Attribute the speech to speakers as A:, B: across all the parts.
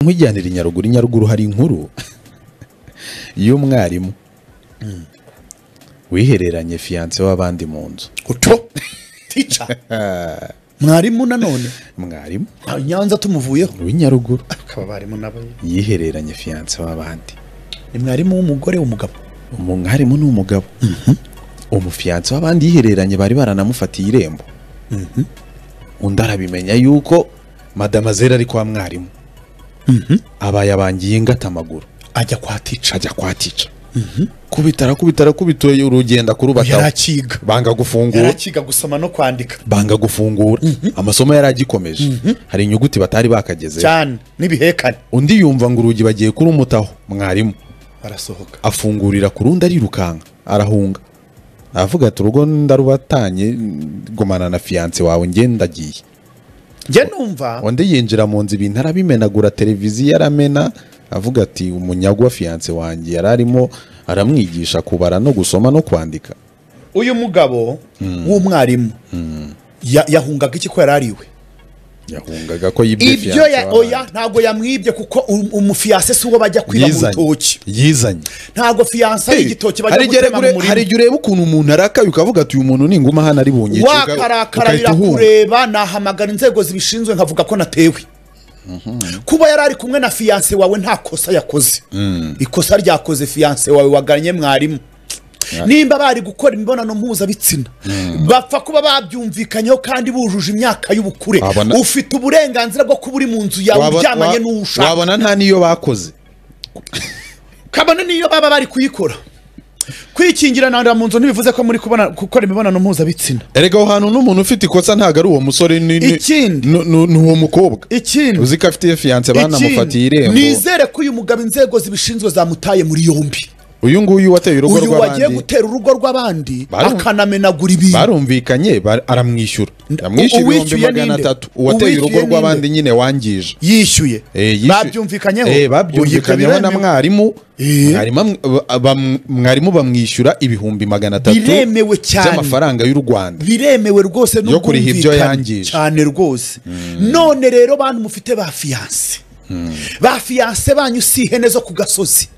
A: nkujyanira i nyaruguru i nyaruguru hari inkuru y'umwarimu wihereranye fiyanse w'abandi mu nzu
B: oco tica mwarimu nanone
A: mwarimu
B: Ah, nyanza tumuvuyeho
A: w'i nyaruguru
B: akaba abarimu nabo
A: yihereranye fiyanse w'abandi
B: ni mwarimu w'umugore w'umugabo
A: umwarimu ni umugabo umufiyanse w'abandi yihereranye bari baranamufatiye irembo undi arabimenya yuko madama zera ari kwa mwarimu abaye abangiye ingata amaguru
B: ajya kwa tica
A: ajya kwatica kubitara kubitara kubituye urugenda kurubataho
B: yarakiga
A: banga gufungura
B: yarakiga gusoma no kwandika
A: banga gufungura amasomo yari agikomeje hari inyuguti batari bakagezeho
B: cyane n'ibihekane
A: undi yumva ngo urugi bagiye kurumutaho mwarimu
B: barasohoka
A: afungurira ku rundi arirukanka arahunga aravuga ati urugo ndarubatanye gumana na fiyanse wawe njye ndagiye
B: njye numva
A: undi yinjira mu nzu ibintu arabimenagura televiziyo aramena avuga ati umunyago wa fiyanse wanjye yari arimo aramwigisha kubara no gusoma no kwandika
B: uyu mugabo w'umwarimu ya- yahungaga iki ko yari ari we
A: yahungaga ko yibye
B: ibyo
A: fiyanse
B: ya oya ntabwo yamwibye kuko um- umufiyase si uwo bajya kwiba mu rutoki
A: yizanye
B: ntabwo fiyanse ari igitoki bajya
A: hari igihe
B: gutema mu
A: ure- hari
B: murima
A: igihe ureba ukuntu umuntu arakaye ukavuga ati uyu muntu ninguma hano ari bunyice uka-
B: wakarakara
A: ugahita uhunga.
B: birakureba nahamagara inzego zibishinzwe nkavuga ko natewe kuba yari ari kumwe na fiyanse wawe nta kosa yakoze ikosa ryakoze fiyanse wawe waganye mwarimu nimba bari gukora imibonano mpuzabitsina bapfa kuba babyumvikanyeho kandi bujuje imyaka y'ubukure
A: Wabona-
B: ufite uburenganzira bwo kuba uri mu nzu yawe
A: Wabona-
B: uryamanye
A: wa-
B: n'uwo ushaka
A: wabona nta n'iyo bakoze
B: kabone niyo baba bari kuyikora kwikingira nanda mu nzu ntibivuze ko muri kubona gukora imibonano mpuzabitsina
A: erega aho hantu n'umuntu ufite ikosa ntabwo ari uwo musore ni ni-
B: Ikindi.
A: ni ni- ni uwo mukobwa
B: ikindi
A: uzi ko afite fiyanse banamufatiye
B: Ikindi,
A: irembo
B: nizere ko uyu mugabo inzego zibishinzwe zamutaye muri yombi
A: uyu nguyu wateye urugo
B: uyu wagiye
A: rw'abandi
B: gutera urugo rw'abandi
A: Baru-
B: akanamenagura ibintu
A: barumvikanye bar- aramwishyura yamwishyura ibihumbi
B: uwishyuye
A: magana
B: ninde?
A: atatu uwateye
B: Uwishyuye
A: urugo
B: ninde?
A: rw'abandi nyine wangije
B: yishyuye
A: Eh, yishyuye.
B: babyumvikanyeho
A: Eh, babyumvikanyeho na
B: Uyu
A: mwarimu
B: Eh.
A: mwarimu am- ba- bam- mwarimu bamwishyura ibihumbi magana atatu
B: Biremewe cyane.
A: by'amafaranga y'u rwanda
B: biremewe rwose
A: Yo kuriha ibyo
B: n'ubwumvikane
A: yangije.
B: cyane rwose none rero bantu mufite ba fiyanse ba fiyanse banyu si ihene zo ku gasozi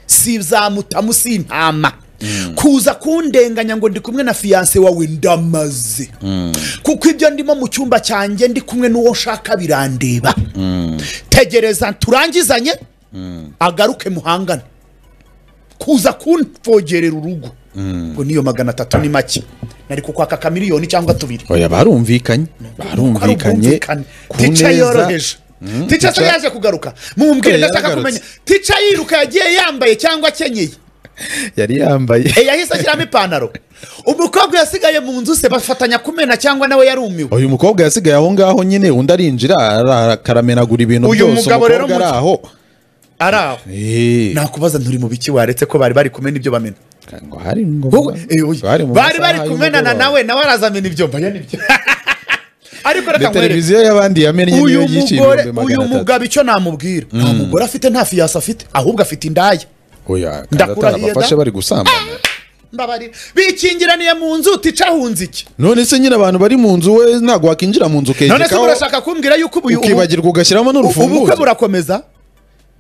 B: si za mutamu si intama kuza kundenganya ngo ndi kumwe na fiyanse wawe ndamaze kuko ibyo ndimo mu cyumba cyanjye ndi kumwe n'uwo nshaka birandeba tegereza turangizanye agaruke muhangane kuza kumfogerera urugo ngo niyo magana atatu ni make nari kukwaka ka miliyoni cyangwa tubiri
A: oya barumvikanye barumvikanye ku
B: tica
A: neza
B: yoroheje tica se
A: Tica-
B: yaje kugaruka mumubwire
A: Oya,
B: ndashaka
A: yaragarutse.
B: kumenya tica yiruka yagiye yambaye cyangwa akenyeye
A: yari yambaye
B: Eh, yahise ashyiramo ipantaro umukobwa yasigaye mu nzu se bafatanya kumena cyangwa nawe yarumiwe
A: uyu mukobwa yasigaye aho ngaho nyine undi arinjira ara- akaramenagura ibintu
B: Uyu
A: byose
B: mugabo rero
A: umukobwa ari
B: muke.
A: aho
B: ari aho
A: Eh,
B: nakubaza nturi mu biki waretse ko bari bari kumena ibyo bamena
A: ngo hari ngo-
B: Wowe, eh, oya.
A: bari mu
B: bari
A: masaha
B: bari kumenana
A: y'umugoroba.
B: nawe nawe arazamena ibyo mbaya nibyo ariko
A: Ni
B: reka nkwereke
A: televiziyo y'abandi yamennye niyo
B: uyu
A: yishyuye
B: mugore
A: ibihumbi
B: uyu
A: magana atatu
B: mugabo icyo namubwira nta mugore afite nta fiyasi afite ahubwo afite indaya
A: oya kandi
B: Ndakurahiye
A: atarabafashe
B: da.
A: bari gusambana
B: mbabarira bikingiraniye mu nzu tica ahunze iki
A: none se nyine abantu bari mu nzu we ntabwo wakinjira mu nzu
B: none se
A: ukegekaho
B: murashaka kumbwira yuko ubu
A: ukibagirwa ugashyiramo
B: ubukwe
A: n'urufunguzo
B: burakomeza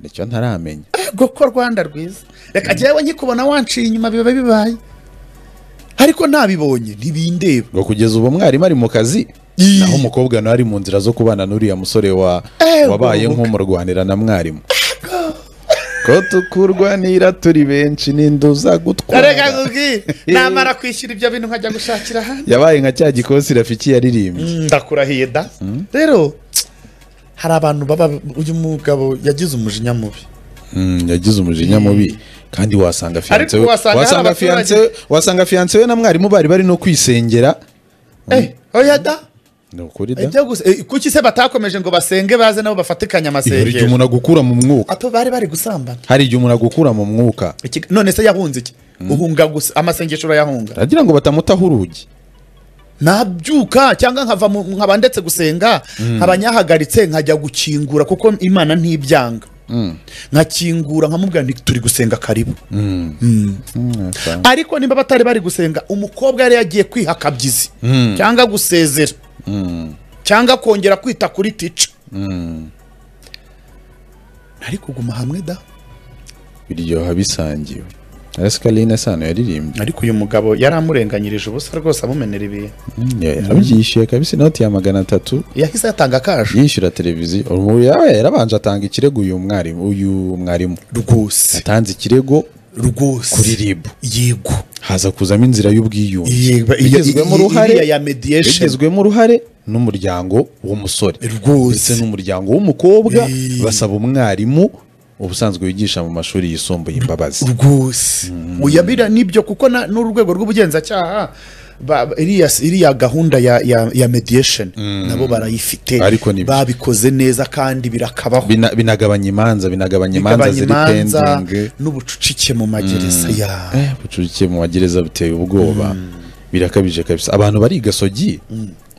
A: nicyo ntaramenya
B: ego ko rwanda rwiza reka jyewe nkikubona wanciye inyuma biba bibaye ariko ntabibonye ntibindeba
A: ngo kugeza ubu mwarimu ari mu kazi
B: Ii.
A: naho umukobwa nawe ari mu nzira zo kubana n'uriya musore wa
B: Eh,
A: wabaye
B: goboka.
A: nk'umurwanira na mwarimu ko tukurwanira turi benshi n'induza
B: reka
A: gutwara
B: nkubwire namara kwishyura ibyo bintu nkajya gushakira ahandi
A: yabaye nka cya gikosi rafiki yaririmbye
B: ndakurahiye da rero hari abantu baba uyu mugabo yagize umujinya mubi
A: Mm, yagize umujinya mubi kandi wasanga fiyanse we
B: Ariko wasanga hari
A: wasanga
B: abaturage-
A: fiyanse we wasanga fiyanse we na mwarimu bari bari no kwisengera
B: Eh, oya da
A: ni ukuri da
B: ijya gusa eh, kuki se batakomeje ngo basenge baze nabo bafatikanye
A: hari igihe
B: amasengesho
A: umuntu agukura mu mwuka
B: apo bari bari gusambana
A: hari igihe umuntu agukura mu mwuka
B: Iki- none se yahunze iki uhunga gusa amasengesho urayahunga
A: aragira ngo batamutaho urugi
B: nabyuka cyangwa nkava mu- nkaba ndetse gusenga nkaba nyahagaritse nkajya gukingura kuko imana ntibyanga nkakingura nkamubwira nti turi gusenga karibu ariko niba batari bari gusenga umukobwa yari yagiye kwiha akabyizi cyangwa gusezera cyangwa kongera kwita kuri tica ntari kuguma hamwe da
A: biryoha bisangiwe escaline sano yaririmbye
B: ariko uyu mugabo yaramurenganyirije ubusa rwose amumenera ibintu
A: Mm, ya- yabyishyuye kabisa inoti ya magana atatu
B: yahise yatanga akaje
A: yishyura televiziyo ubu yawe yarabanje atanga ikirego uyu mwarimu uyu mwarimu
B: rwose
A: atanze ikirego
B: rwose
A: kuri ribu
B: yego
A: haza kuzamo inzira y'ubwiyunge
B: Yego, iyi-
A: bigizwemo
B: iyi-
A: uruhare
B: iriya ya mediation.
A: bigizwemo uruhare n'umuryango w'umusore ndetse
B: rwose
A: n'umuryango w'umukobwa
B: Eh.
A: basaba umwarimu ubusanzwe wigisha mu mashuri yisumbuye imbabazi
B: rwose uyabira nibyo kuko na- n'urwego rw'ubugenzacyaha ba- ba- iriya iriya gahunda ya, ya, ya mediation nabo barayifite
A: Ariko ni-
B: babikoze neza kandi birakabaho
A: Bina- binagabanya imanza binagabanya imanza
B: bigabanya
A: ziri
B: imanza
A: pendingi
B: n'ubucucike mu magereza ya
A: Eh, ubucucike mu magereza buteye ubwoba birakabije kabisa abantu bari i gasogi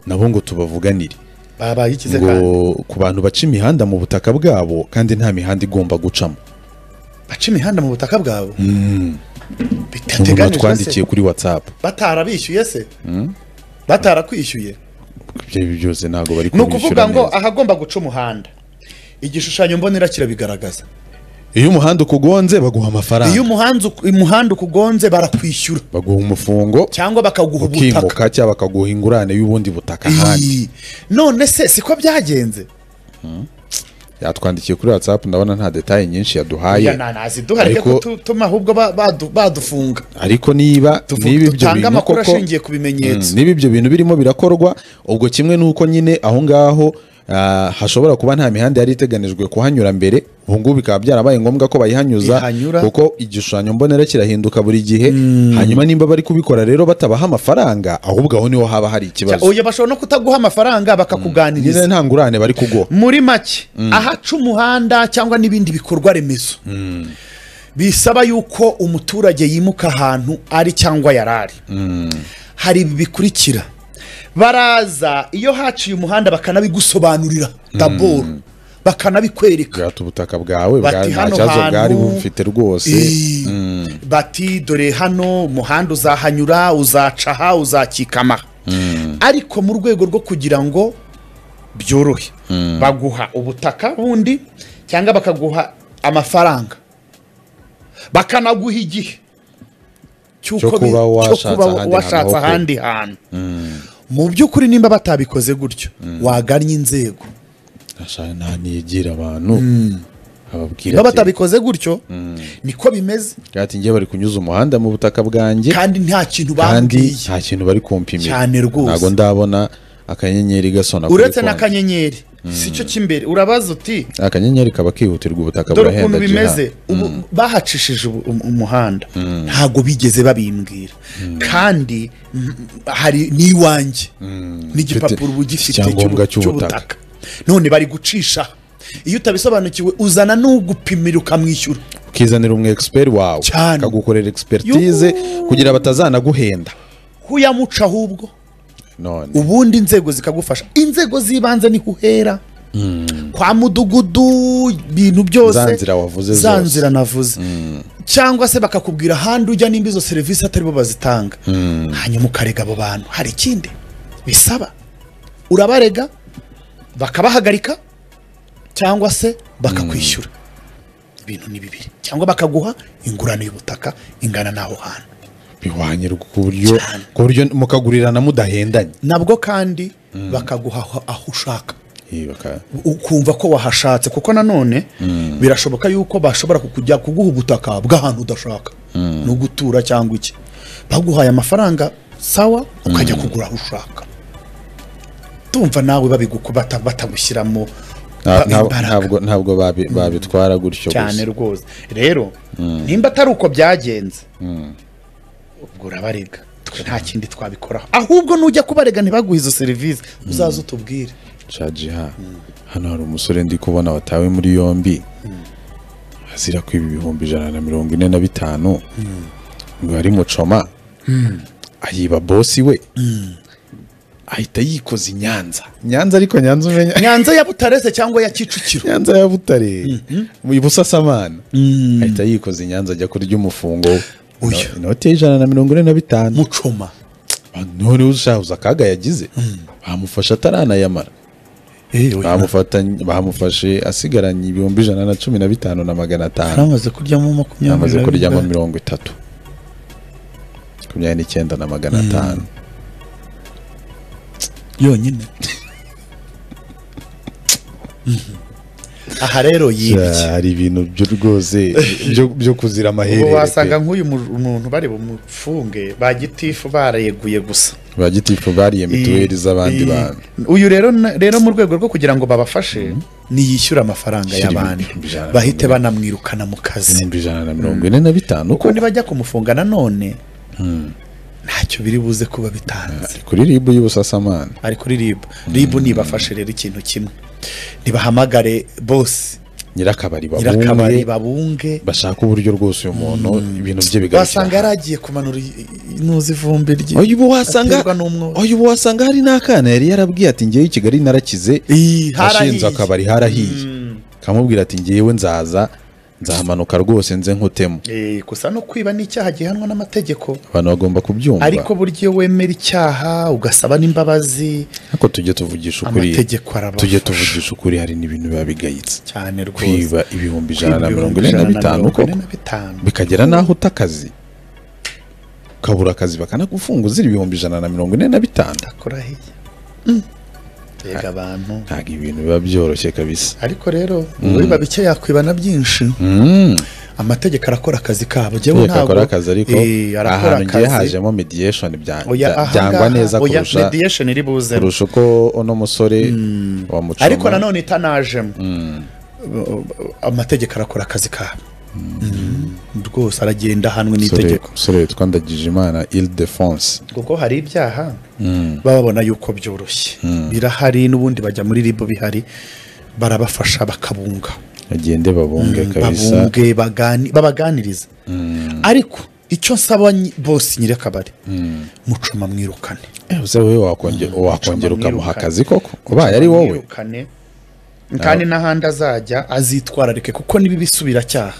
A: nabo ngo tubavuganire
B: baba bayigize kandi
A: ngo ku bantu baca imihanda mu butaka bwabo kandi nta mihanda igomba gucamo
B: baca imihanda mu butaka bwabo
A: umuntu
B: bidateganijwe se
A: watwandikiye kuri whatsapp
B: batarabishyuye se batarakwishyuye
A: ibyo ari byo byose ntabwo bari
B: ni ukuvuga
A: kubishyura
B: ngo
A: neza.
B: ahagomba guca umuhanda igishushanyo mbonera kirabigaragaza
A: iyo umuhanda ukugonze baguha
B: iyo
A: amafaranga
B: umuhanda uku- umuhanda ukugonze barakwishyura
A: baguha umufungo
B: cyangwa bakaguha ubutaka
A: ukimuka cyangwa bakaguha ingurane y'ubundi butaka ahandi
B: Iyi. none se siko byagenze
A: yatwandikiye kuri whatsapp ndabona nta detaye nyinshi yaduhaye
B: oya nanaziduha reke
A: Ariko-
B: kutuma ahubwo ba- badu- badufunga
A: ariko niba niba ibyo
B: dutanga
A: bintu
B: amakuru
A: koko
B: ashingiye ku bimenyetso
A: niba ibyo bintu birimo birakorwa ubwo kimwe nuko nyine aho ngaho ah, hashobora kuba nta mihanda yari iteganijwe kuhanyura mbere ubu ngubu bikaba byarabaye ngombwa ko bayihanyuza
B: Ihanyura.
A: kuko igishushanyo mbonera kirahinduka buri gihe hanyuma nimba bari kubikora rero batabaha amafaranga ahubwo aho niho haba hari ikibazo
B: oya bashobora no kutaguha amafaranga bakakuganiriza
A: nyine nta ngurane bari kuguha
B: muri make ahaca umuhanda cyangwa n'ibindi bikorwa remezo bisaba yuko umuturage yimuka ahantu ari cyangwa yari ari hari ibi bikurikira baraza iyo haciye umuhanda bakanabigusobanurira daboro bakanabikwereka
A: bwata ubutaka bwawe
B: Bati
A: bwa- nta
B: hano
A: kibazo
B: hantu-
A: bwari bufite rwose
B: Eh, bati dore hano umuhanda uzahanyura uzaca aha uzakikama aha." ariko mu rwego rwo kugira ngo byorohe baguha ubutaka bundi cyangwa bakaguha amafaranga bakanaguha igihe
A: Cyo
B: cy'uko bi-
A: kuba
B: cyo
A: washatse
B: kuba
A: ahandi
B: washatse
A: hantu ho kuba.
B: ahandi hantu mu by'ukuri nimba batabikoze gutyo wagannye inzego
A: Ashaka nta nigira abantu ababwira ati-
B: niba batabikoze gutyo niko bimeze
A: ati njye bari kunyuza umuhanda mu butaka bwanjye
B: kandi nta kintu
A: kandi
B: bambwiye
A: nta kintu bari kumpimira
B: Cyane rwose.
A: ntabwo ndabona akanyenyeri gasona kuri
B: uretse
A: konti.
B: n'akanyenyeri si cyo cy'imbere urabaza uti
A: akanyenyeri kaba kihutirwa ubutaka
B: dore
A: burahenda
B: ukuntu
A: Gerard.
B: bimeze ubu bahacishije ubu- um- umuhanda ntago bigeze babimbwira kandi mm, hari n'iwanjye n'igipapuro uba ugifite
A: Icyangombwa
B: cy'ubu-
A: cy'ubutaka.
B: cy'ubutaka none bari gucisha iyo utabisobanukiwe uzana n'ugupimira ukamwishyura
A: ukizanira umu expert wawe
B: Cyane.
A: akagukorera expertise kugira batazanaguhenda
B: huyamuca ahubwo
A: none
B: ubundi inzego zikagufasha inzego z'ibanze ni kuhera kwa mudugudu ibintu byose
A: Za nzira wavuze zose.
B: za nzira navuze cyangwa se bakakubwira ahandi ujya nimba izo serivisi atari bo bazitanga hanyuma ukarega abo bantu hari ikindi bisaba urabarega bakabahagarika cyangwa se bakakwishyura ibintu ni bibiri cyangwa bakaguha ingurane y'ubutaka ingana n'aho hantu
A: bihwanye ku buryo ku buryo mukagurirana mudahendanye
B: nabwo kandi bakaguha aho- aho ushaka
A: Eh, baka-
B: ukumva ko wahashatse kuko nanone birashoboka yuko bashobora kukujya kuguha ubutaka bw'ahantu udashaka no gutura cyangwa iki baguhaye amafaranga sawa ukajya kugura aho ushaka tumva nawe babiguku- bata- batagushyiramo
A: nta-
B: ba-
A: nta-
B: imbaraga.
A: ntabwo ntabwo babi- babitwara gutyo
B: cyane
A: gusa
B: rwose rero nimba atari uko byagenze ubwo urabarega twe nta kindi twabikoraho ahubwo nujya kubarega ntibaguhe izo serivisi uzaze utubwire
A: cajiha hano hari umusore ndi kubona watawe muri yombi azira kwiba ibihumbi ijana na mirongo ine na bitanu ngo yari mucoma ayiba bosi we ahita yikoza i nyanza nyanza ariko nyanza umenya
B: nyanza ya butarese cyangwa ya kicukiro
A: nyanza ya butare mu ibusasamana ahita yikoza i nyanza ajya kurya umufungo we.
B: Uyu.
A: Ino- inoti y'ijana na mirongo ine na bitanu
B: mucoma
A: noneho uzahuza akaga yagize bamufasha ataranayamara
B: Eh, oya.
A: bamufatanye- bamufashe asigaranye ibihumbi ijana na cumi na bitanu na magana atanu
B: aramaze kuryamo makumyabiri
A: amaze
B: na
A: kuryamo
B: bingahe?
A: mirongo itatu makumyabiri n'icyenda na magana atanu
B: yonyine aha rero yibye
A: Ja, hari ibintu byo rwose byo- byo kuzira
B: ubu
A: amaherere
B: wasanga
A: pe.
B: nk'uyu mu- umuntu bari bumufunge ba gitifu bareguye gusa
A: ba gitifu bariye mituweli
B: I-
A: z'abandi
B: i-
A: bantu
B: uyu rero na- rero mu rwego rwo kugira ngo babafashe niyishyure amafaranga
A: Shyira
B: y'abandi
A: ibihumbi ijana na
B: bahite
A: mirongo
B: banamwirukana mu kazi
A: ibihumbi ijana na mirongo ine na bitanu
B: kuko nibajya kumufunga nanone ntacyo biri buze kuba bitanze
A: kuri ribu y'ubusasamana
B: ari kuri ribu ribu nibafashe rero ikintu kimwe ntibahamagare bose
A: nyirakabari babumwe
B: nyirakabari babunge
A: bashaka uburyo rwose uyu muntu ibintu bye bigarukira
B: wasanga yari agiye kumanura inuzi ivumbi rye
A: oya ubu wasanga
B: aterwa n'umwotsi.
A: oya ubu wasanga hari n'akana yari yarabwiye ati ngewe i kigali narakize
B: Ii,
A: washinze
B: harahiye.
A: akabari harahiye kamubwira ati ngewe nzaza nzahamanuka rwose nze nkutemo
B: Eh, gusa no kwiba ni icyaha gihanwa n'amategeko
A: abantu bagomba kubyumva
B: ariko burya iyo wemera icyaha ugasaba n'imbabazi
A: ariko tujye tuvugisha ukuri
B: amategeko arabafasha.
A: tujye tuvugisha ukuri hari n'ibintu biba bigayitse
B: cyane rwose
A: kwiba ibihumbi ijana na
B: Kwiba
A: mirongo
B: ibihumbi
A: ine
B: ijana
A: na
B: na
A: bitanu
B: mirongo ine
A: koko
B: na bitanu.
A: bikagera n'aho uta akazi ukabura akazi bakanagufunga uzira ibihumbi ijana na mirongo ine na bitanu
B: kurahiye yega abantu
A: ntabwo ibintu biba byoroshye kabisa
B: ariko rero uwiba bike yakwiba na byinshi
A: Mm.
B: amategeko arakora akazi kabo jyewe
A: Tegeko akora akazi ariko
B: Eh, arakora
A: ahantu ngiye
B: akazi
A: hajemo mediation bya-
B: Oya,
A: bya- byangwa
B: ahangaha,
A: neza
B: oya,
A: kurusha
B: mediation iri buze
A: kurusha uko uno musore wamucoma
B: ariko nanone itanajemo amategeko arakora akazi kabo Mm, rwose aragenda ahanwe
A: umusore-
B: n'itegeko
A: umusore witwa ndagijimana ildefonse
B: kuko hari ibyaha baba babona yuko byoroshye birahari n'ubundi bajya muri ribu bihari barabafasha bakabunga
A: agende babunge kabisa
B: babunge bagani- babaganiriza ariko icyo nsaba nyi- bose nyirakabari mucuma mwirukane
A: Eh, uze wowe wakonge- wakongera ukamuha akazi koko ubaye ari wowe
B: Mwirukane, kandi n'ahandi azajya azitwararike kuko niba ibisubiracyaha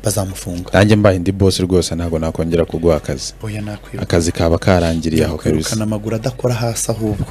B: bazamufunga
A: nanjye mbaye ndi bosi rwose ntabwo nakongera kuguha akazi
B: oya nakwirukana
A: akazi kaba karangiriye aho kabisa
B: kwirukana amaguru adakora hasi ahubwo